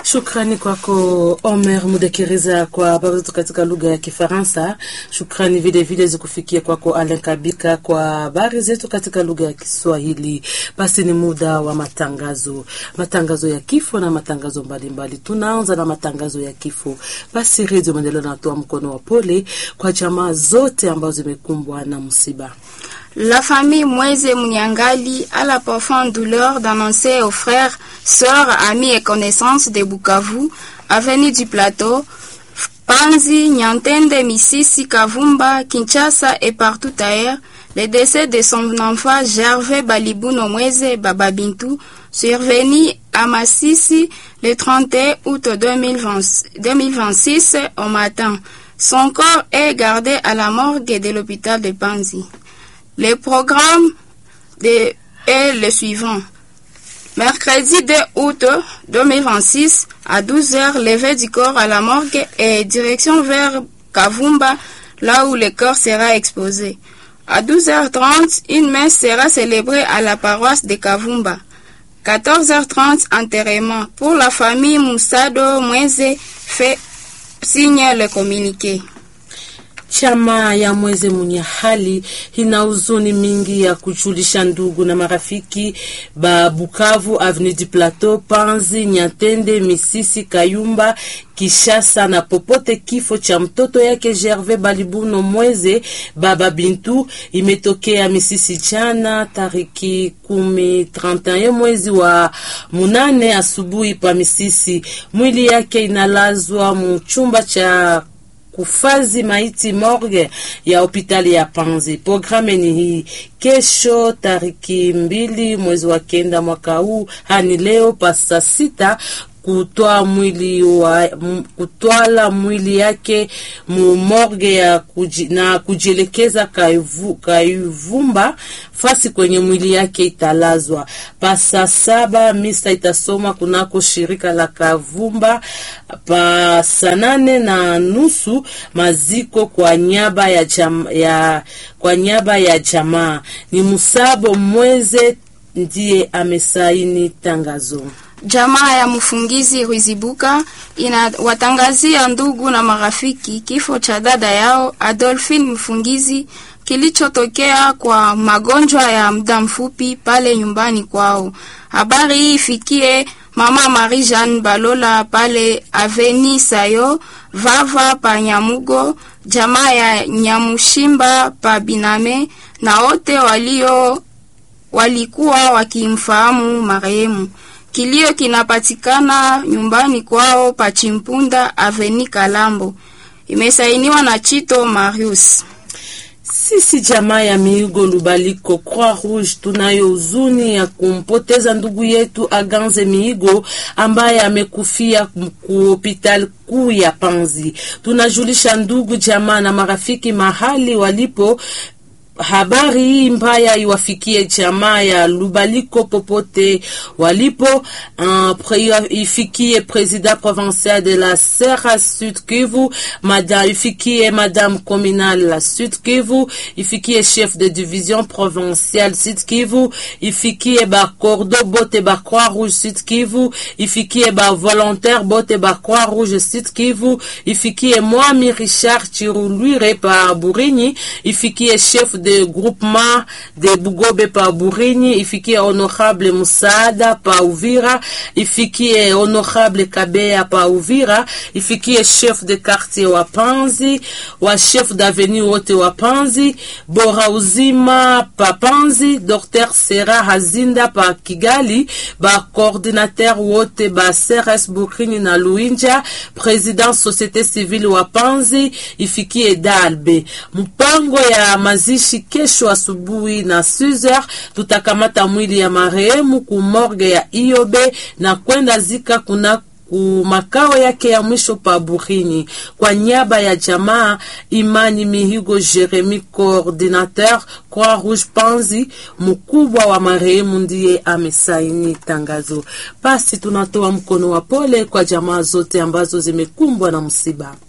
Shukrani kwako Omer Mudekereza kwa habari zetu katika lugha ya Kifaransa. Shukrani vile vile zikufikia kwako Alen Kabika kwa habari zetu katika lugha ya Kiswahili. Basi ni muda wa matangazo, matangazo ya kifo na matangazo mbalimbali. Tunaanza na matangazo ya kifo. Basi Redio Maendeleo natoa mkono wa pole kwa jamaa zote ambazo zimekumbwa na msiba. La famille Mweze Munyangali a la profonde douleur d'annoncer aux frères, sœurs, amis et connaissances de Bukavu, avenue du Plateau, Panzi, Nyantende, Misisi, Kavumba, Kinshasa et partout ailleurs, le décès de son enfant Gervais Balibuno Mweze Bababintou, survenu à Massissi le 31 août 2020 2026 au matin. Son corps est gardé à la morgue de l'hôpital de Panzi. Le programme de, est le suivant. Mercredi 2 août 2026 à 12h, levée du corps à la morgue et direction vers Kavumba, là où le corps sera exposé. À 12h30, une messe sera célébrée à la paroisse de Kavumba. 14h30, enterrement. Pour la famille Moussado Mweze fait signe le communiqué. Chama ya Mweze mwenye hali ina huzuni mingi ya kujulisha ndugu na marafiki ba Bukavu, Avenue du Plateau, Panzi, Nyatende, Misisi, Kayumba, Kishasa na popote kifo cha mtoto yake Gervais Balibuno Mweze baba Bintu imetokea Misisi jana tariki kumi 31 mwezi wa munane asubuhi pa Misisi. Mwili yake inalazwa mchumba cha kufazi maiti morgue ya hospitali ya Panzi. Programe ni hii: kesho tariki mbili mwezi wa kenda mwaka huu hani leo pasa sita kutoa mwili wa kutwala mwili yake mu morgue ya kuji, na kujielekeza kaivu, kaivumba fasi kwenye mwili yake italazwa. Pasa saba misa itasoma kunako shirika la Kavumba. Pa saa nane na nusu maziko kwa nyaba ya, jam, ya, kwa nyaba ya jamaa. Ni Musabo Mweze ndiye amesaini tangazo. Jamaa ya mfungizi Ruzibuka inawatangazia ndugu na marafiki kifo cha dada yao Adolphine Mfungizi kilichotokea kwa magonjwa ya muda mfupi pale nyumbani kwao. Habari hii ifikie mama Marie Jeanne Balola pale Aveni Sayo Vava pa Nyamugo, jamaa ya Nyamushimba pa Biname na wote walio walikuwa wakimfahamu marehemu. Kilio kinapatikana nyumbani kwao Pachimpunda Aveni Kalambo. Imesainiwa na Chito Marius. Sisi jamaa ya Miigo Lubaliko Croix Rouge tunayo huzuni ya kumpoteza ndugu yetu Aganze Miigo ambaye amekufia ku hospitali kuu ya Panzi. Tunajulisha ndugu jamaa na marafiki mahali walipo habari hii mbaya iwafikie jamaa ya Lubaliko popote walipo. Uh, pre, ifikie president provincial de la Serra Sud Kivu, madame ifikie madame communale la Sud Kivu, ifikie chef de division provinciale Sud Kivu, ifikie ba cordo bote ba Croix Rouge Sud Kivu, ifikie ba volontaire bote ba Croix Rouge Sud Kivu, ifikie Mwami Richard Chirulwire pa Burinyi, ifikie chef de de groupement de Bugobe pa Burinyi, ifikie honorable Musaada pa Uvira, ifikie honorable Kabeya pa Uvira, ifikie chef de quartier wa Panzi, wa chef d'avenue wote wa Panzi, Bora Uzima pa Panzi, Dr. Sera Hazinda pa Kigali, ba coordinateur wote ba CRS Burinyi na Luinja, president société civile wa Panzi, ifikie Dalbe. Mpango ya mazishi kesho asubuhi na 6h tutakamata mwili ya marehemu ku morgue ya Iobe na kwenda zika kuna ku makao yake ya mwisho pa Burini. Kwa niaba ya jamaa Imani Mihigo Jeremy, coordinateur Croix Rouge Panzi, mkubwa wa marehemu, ndiye amesaini tangazo. Basi tunatoa mkono wa pole kwa jamaa zote ambazo zimekumbwa na msiba.